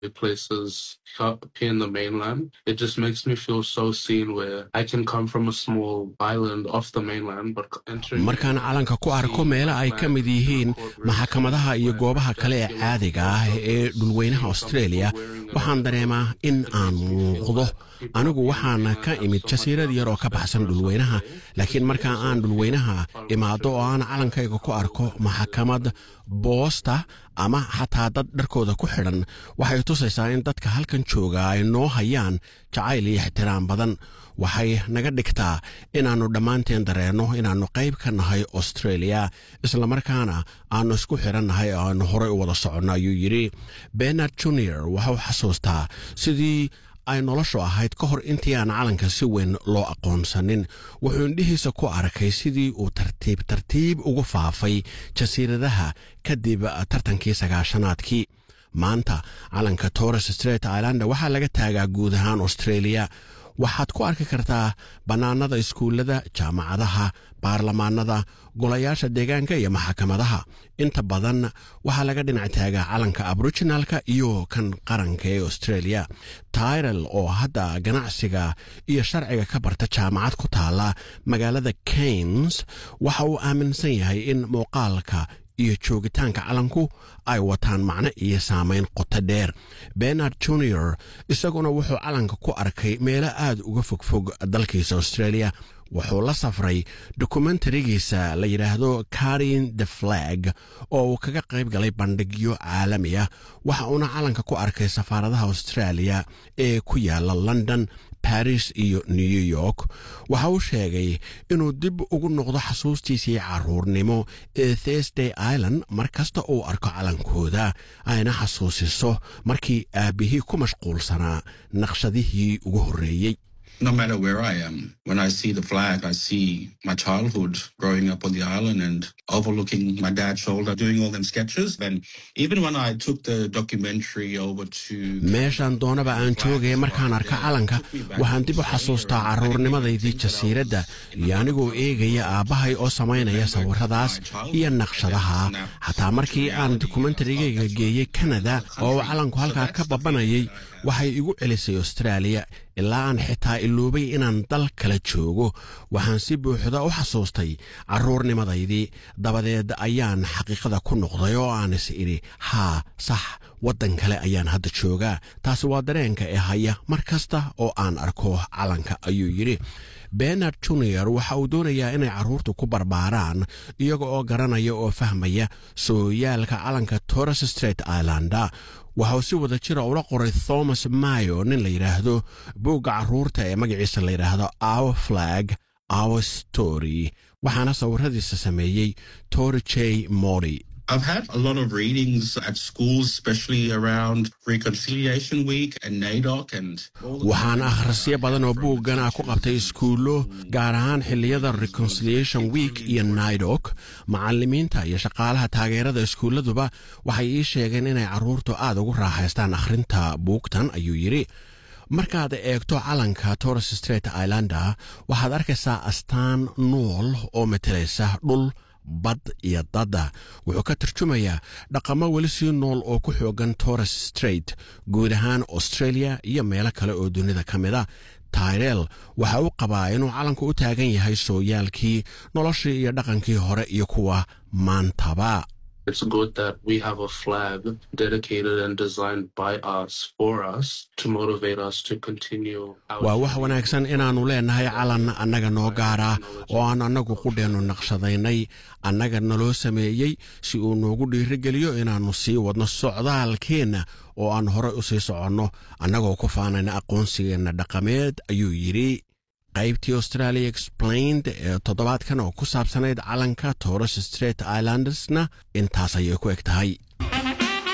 places up here in the mainland. It just makes me feel so seen where I can come from a small island off the mainland, but entering markaan calanka ku arko meelo ay ka mid yihiin maxkamadaha iyo goobaha kale ee caadiga ah ee dhulweynaha australia waxaan dareemaa in aan muuqdo anigu waxaan ka imid jasiirad yar oo ka baxsan dhulweynaha laakiin marka aan dhulweynaha imaado oo aan calankayga ku arko maxkamad boosta ama xataa dad dharkooda ku xidhan waxay tusaysaa in dadka halkan jooga ay noo hayaan jacayl iyo ixtiraam badan waxay naga dhigtaa inaannu dhammaanteen dareenno inaannu qayb ka nahay australia islamarkaana aannu isku xidhannahay oo aannu horay u wada soconno ayuu yidhi benard junior waxau xasuustaa sidii ay noloshu ahayd ka hor intii aan calanka si weyn loo aqoonsanin wuxuu indhihiisa ku arkay sidii uu tartiib tartiib ugu faafay jasiiradaha kadib tartankii sagaashanaadkii maanta calanka torres straight islander waxaa laga taagaa guud ahaan australia waxaad ku arki kartaa bannaanada iskuullada jaamacadaha baarlamaanada golayaasha deegaanka iyo maxkamadaha inta badan waxaa laga dhinac taagaa calanka aboriginalka iyo kan qaranka ee australia tyrel oo hadda ganacsiga iyo sharciga ka barta jaamacad ku taala magaalada kains waxa uu aaminsan yahay in muuqaalka iyo joogitaanka calanku ay wataan macno iyo saamayn qoto dheer benard junior isaguna wuxuu calanka ku arkay meelo aad uga fogfog dalkiisa australia wuxuu la safray dokumentarigiisa la yidhaahdo carin the flag oo uu kaga qayb galay bandhigyo caalami ah waxa uuna calanka ku arkay safaaradaha australia ee ku yaala london baris iyo new york waxa uu sheegay inuu dib ugu noqdo xasuustiisii caruurnimo ee thursday island mar kasta uu arko calankooda ayna xasuusiso markii aabbihii ku mashquulsanaa naqshadihii ugu horreeyey no matter where I am, when I see the flag, I see my childhood growing up on the island and overlooking my dad's shoulder, doing all them sketches. And even when I took the documentary over to meeshaan doonaba aan joogaya markaan arka calanka waxaan dib u xasuustaa carruurnimadaydii jasiiradda iyo anigoo eegaya aabbahay oo samaynaya sawirradaas iyo naqshadaha xataa markii aan dokumentarigayga geeyey kanada oo uu calanku halkaa ka babanayay waxay igu celisay austraaliya ilaa aan xitaa iloobay inaan dal kala joogo waxaan si buuxda u xasuustay carruurnimadaydii dabadeed ayaan xaqiiqada ku noqday oo aan is idhi haa sax waddan kale ayaan hadda joogaa taasi waa dareenka ee haya mar kasta oo aan arko calanka ayuu yidhi benard junior waxa uu doonayaa inay carruurtu ku barbaaraan iyaga oo garanaya oo fahmaya sooyaalka calanka torres straight islanda waxauu si wada jira ula qoray thomas mayo nin la yidhaahdo buugga carruurta ee magaciisa la yidhaahdo our flag our story waxaana sawiradiisa sameeyey tory j mori I've had a lot of readings at schools, especially around Reconciliation Week and NAIDOC and waxaan akhrisyo badan oo buuggan ah ku qabtay iskuullo gaar ahaan xilliyada reconciliation week iyo naidok macallimiinta iyo shaqaalaha taageerada iskuulladuba waxay ii sheegeen inay carruurtu aad ugu raaxaystaan akhrinta buugtan ayuu yidhi markaad eegto calanka torres straight islander waxaad arkaysaa astaan nool oo matelaysa dhul bad iyo dadda wuxuu ka tarjumayaa dhaqamo weli sii nool oo ku xoogan torres straight guud ahaan australia iyo meelo kale oo dunida ka mid a tyrel waxa uu qabaa inuu calanku u taagan yahay sooyaalkii noloshii iyo dhaqankii hore iyo kuwa maantaba It's good that we have a flag dedicated and designed by us for us to motivate us to continue. our waa wax wanaagsan inaannu leenahay calan annaga noo gaara oo aan annagu qudheennu naqshadaynay annaga naloo sameeyey si uu noogu dhiirigeliyo inaannu sii wadno socdaalkeenna oo aan horey u sii soconno annagoo ku faanayna aqoonsigeenna dhaqameed ayuu yidhi qaybtii australia explained ee toddobaadkan oo ku saabsanayd calanka torres straight islandersna intaas ayay ku eg tahay